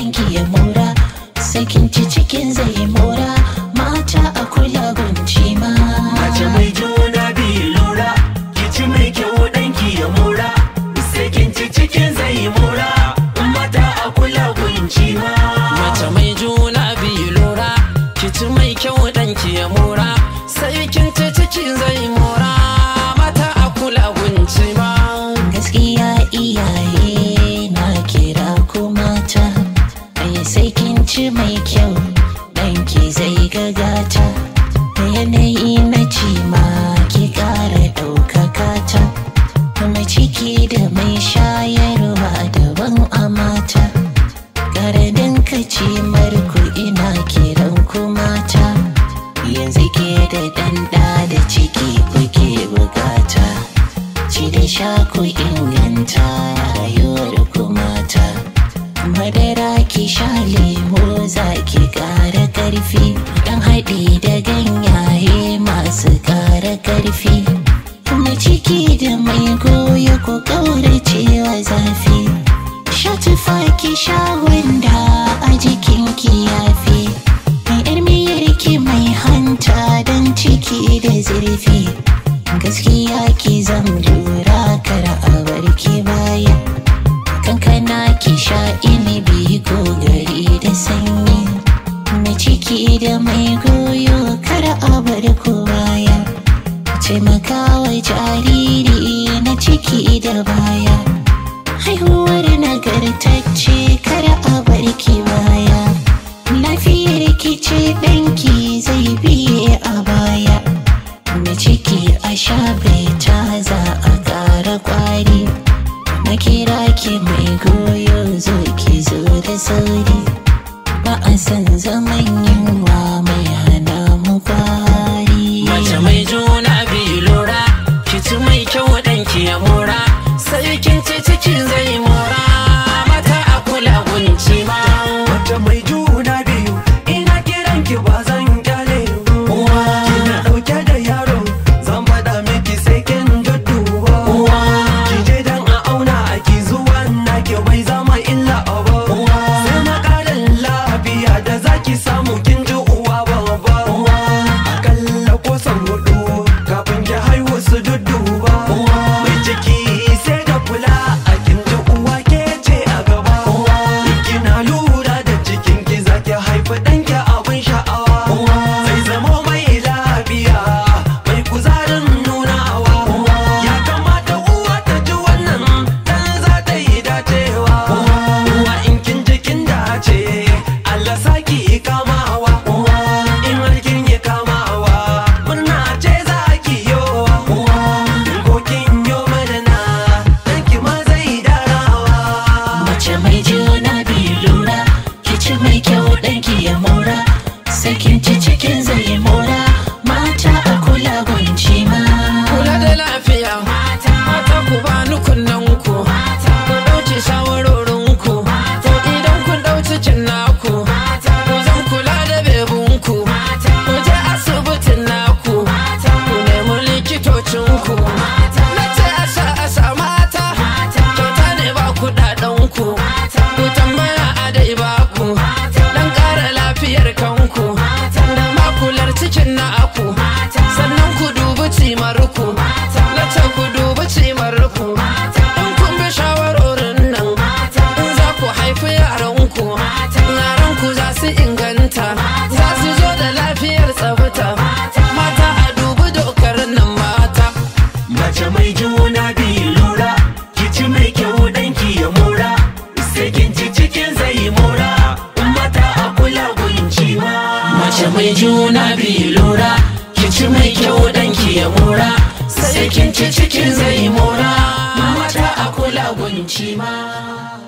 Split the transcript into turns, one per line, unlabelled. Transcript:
ɗanki ya mora sakin ci cikin zai mora mata a kula gunci ma
Mace mai juna biyu lura Kici mai kyau ɗanki ya mora Sai kin ci cikin zai mora Mata a kula gunci ma
Mace mai juna biyu lura Kici mai kyau ɗanki ya mora Sai kin ci ciki zai mora Mata a kula gunci ma
gaskiya iyaye na kira ku mata ai sai kin ci mai kyau ɗanki zai gagata da yanayi na ci ma ki ƙara ɗaukaka ta mai ciki da mai shayarwa daban a mata ƙaramin kaci marku ina kiran ku mata yanzu ke da ɗanɗa da ciki kuke bukata ci da sha ku inganta rayuwar ku mata madara ki sha lemo za ki ƙara ƙarfi dan haɗi da ganyaye masu ƙara ƙarfi mai ciki da mai goyo ku ƙauracewa zafi sha tufa ki sha wanda a jikinki yafi mai yar miyar ki mai hanta don ciki da zurfi gaskiya ki zam lura kar a barki baya kankana ki sha inibi ko gari da sanyi mai ciki da mai goyo kar a bar ku baya taimakawa jariri na ciki da baya haihuwar nagartacce kar a bar ki baya lafiyar ki ce ɗanki zai biye a baya da ciki a sha ta za a ƙara ƙwari na kira ki mai goyo zo ki zo da sauri ba a san zaman yunwa mai hana mu kwari
Mace mai juna biyu lura Kici mai kyau ɗanki ya mora Sai kin ci ciki zai mora Mata a kula gunci ma
Mace mai juna biyu Ina kiran ki ba zan kyale Uwa Kina ɗauke da yaro Zan faɗa miki sai kin dudduba Uwa Ki je dan a auna ki zuwa na ki bai zama illa ba Uwa Sai na ƙarin lafiya da zaki samu kin ji uwa babba Uwa Akalla ko san hudu kafin ki haihu su dudduba Uwa Mai ciki sai da kula a kin ji uwa ke ce a gaba Uwa Kina lura da cikin ki zaki haifi ɗanki abin sha'awa Zai zama mai lafiya mai kuzarin nunawa Ya kamata uwa ta ji wannan dan za ta yi dacewa Uwa in kin ji kin dace Allah saki kamawa In har kin yi kamawa murna ce za ki yowa Ko kin yo madana ɗanki ma zai darawa
mace mai juna biyu lura ki ci mai kyau ɗanki ya mora sai kin ci cikin zai mora mata a kula gunci ma
Kula da lafiya Mata ku bani kunnen ku Ku ɗauki shawarorin ku To idan kun ɗau cikin naku Ku zan kula da bebun ku Ku je asibitin naku Ku nemi likitocin ku Na ce asa asa mata Kyauta ne ba kuɗaɗen ku Ku tambaya a dai ba ku Dan ƙara lafiyar kanku Da makular cikin naku Sannan ku dubi cimarku Na ce ku dubi cimarku In kun bi shawarorin nan In za ku haifi yaranku Yaranku za su inganta Za su zo da lafiyar tsafta Mata a dubi dokar nan mata
Mace mai juna biyu lura Kici mai kyau ɗanki ya mora Sai kin ci cikin zai mora Mata a kula gunci ma
Mace mai juna biyu lura Kici mai kyau ɗanki ya mora Sai kin ci cikin zai mora Mata a kula gunci ma